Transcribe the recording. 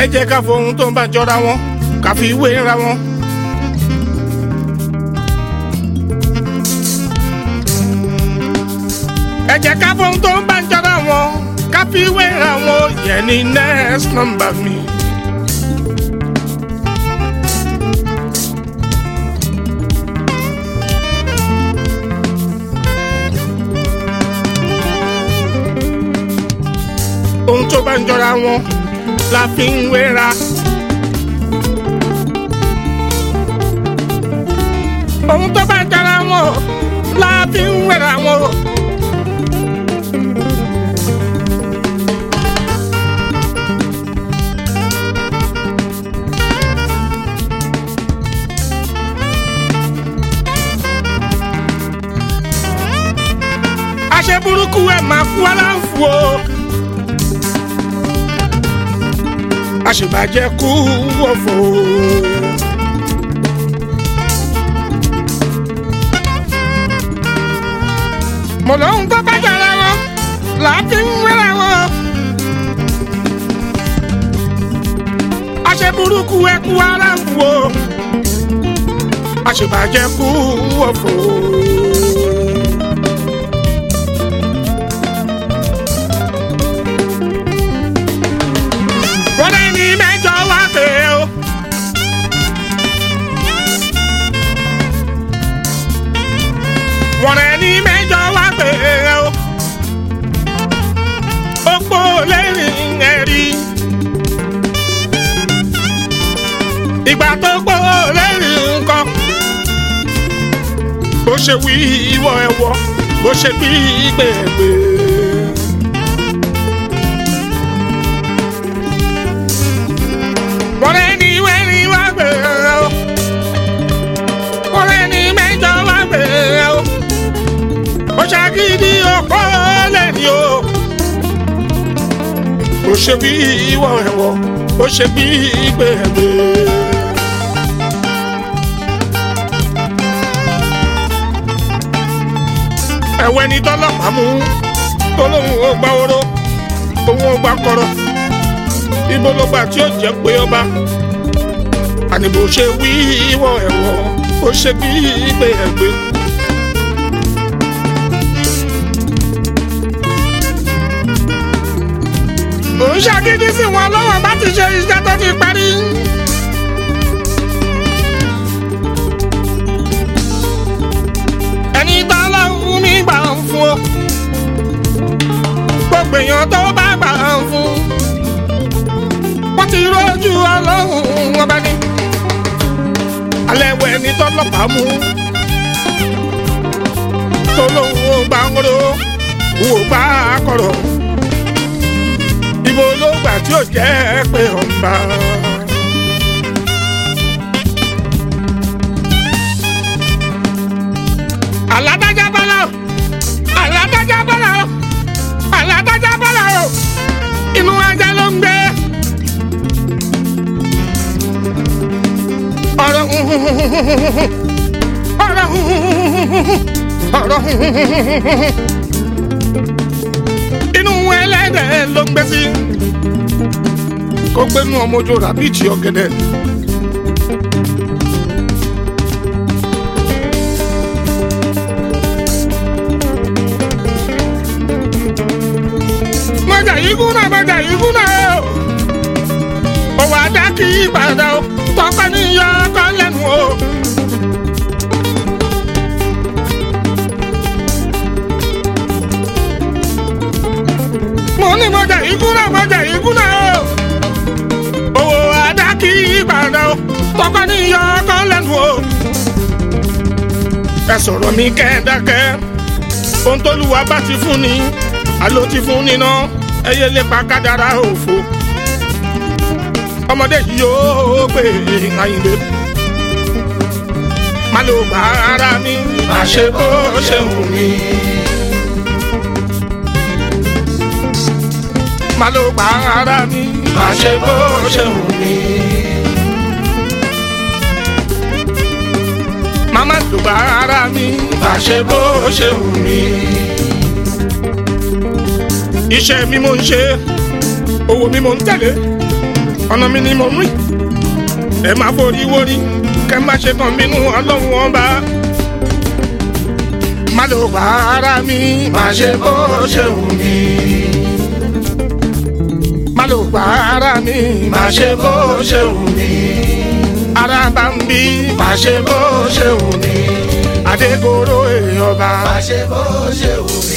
jẹ́ ká fohun tó ń bá jọra wọn ká fi wéra wọn. ẹ jẹ́ ká fohun tó ń bá jọra wọn ká fi wéra wọn yẹn ní next number mi. ohun tó bá ń jọra wọn la fi ń wéra. ohun tó bá ń jọra wọn la fi ń wéra wọn. àṣẹ burúkú ẹ̀ máa kú aláǹfù o. àṣìbàjẹ́ kú wọ̀fọ̀. mo lóhun tó bá jọra wọn láti ń wéra wọn. àṣẹ burúkú ẹ kú ara ń wò. àṣìbàjẹ́ kú wọ̀fọ̀. wọ́n ní mẹ́jọ wá pé o. wọ́n ní mẹ́jọ wá pé o. opó lẹ́rìn ẹ̀rí. ìgbà tó pọ̀ lẹ́rìn nǹkan. bó ṣe wí ìwọ ẹ̀wọ̀ bó ṣe bí gbẹ̀gbẹ̀. Ọ̀rẹ́ ni wẹ́ni wá gbé o. Ọ̀rẹ́ ni mẹ́jọ wá gbé o. Ó ṣàgídí ọ̀pọ̀ lẹ́ni o. Ó ṣe bí ìwọ ẹ̀wọ̀, ó ṣe bí gbẹ̀gbẹ̀. Ẹ̀wẹ̀ ni tọ́lọ́pàá mú tó lóun ò gbá oró, òun ò gbá kọ̀rọ̀ ibo ló gbà tí ó jẹ́ pé ọba àní bó ṣe wí ìwọ ẹ̀wọ̀ ó ṣe bí ìgbé ẹ̀gbẹ́. ò ń ṣàgídí sí wọn lọ́wọ́ bá ti ṣe iṣẹ́ tó ti parí. ẹni tó lọ́hùn mi gbà ń fún ọ gbogbo èèyàn tó bá gbà ń fún wọ́n ti rọ́jú ọlọ́run ọba ní. alẹ́ wẹ̀ ní tọ́lọ́pàá mú. tó lóun ò gbà ń ro òun ò gbà á kọ̀rọ̀. ibo ló gbà tí ò jẹ́ pé ọ̀nba. aládájá bọ́lá o aládájá bọ́lá o aládájá bọ́lá o inú ajá ló ń gbé. ọ̀rọ̀ ọ̀rọ̀ ọ̀rọ̀ inú ẹlẹ́dẹ̀ ló ń gbé sí kó gbénu ọmọ ojú ràbíìtì ọ̀gẹ̀dẹ̀. mọ̀jà yìí kúnà mọ̀jà yìí kúnà o òwò adá kì í padà o tọpẹ ní yọ ọkọ lẹ́nu o. mo ní mọ̀jà yìí kúnà mọ̀jà yìí kúnà o òwò adá kì í padà o tọpẹ ní yọ ọkọ lẹ́nu o. ẹ sọ̀rọ̀ mi kẹ́ẹ̀dákẹ́ ohun tó lù wá bá ti fún ni àló ti fún ni náà ẹ yé lépa kádàrá òfo ọmọdé yìí yóò gbé àyìnbé má ló bá ara mi má ṣe bó ṣe wù mí. má ló bá ara mi má ṣe bó ṣe wù mí. màmá ló bá ara mi má ṣe bó ṣe wù mí. iṣẹ́ mi mo ń ṣe owó mi mo ń tẹ̀lé ọ̀nà mi ni mo mú yìí ẹ má forí wórí kẹ má ṣe kàn bínú ọlọ́run ọba má ló bá ara mi má ṣe bó ṣe wù mí má ló bá ara mi má ṣe bó ṣe wù mí ara bá ń bí má ṣe bó ṣe wù mí adégoro èèyàn bá má ṣe bó ṣe wù mí.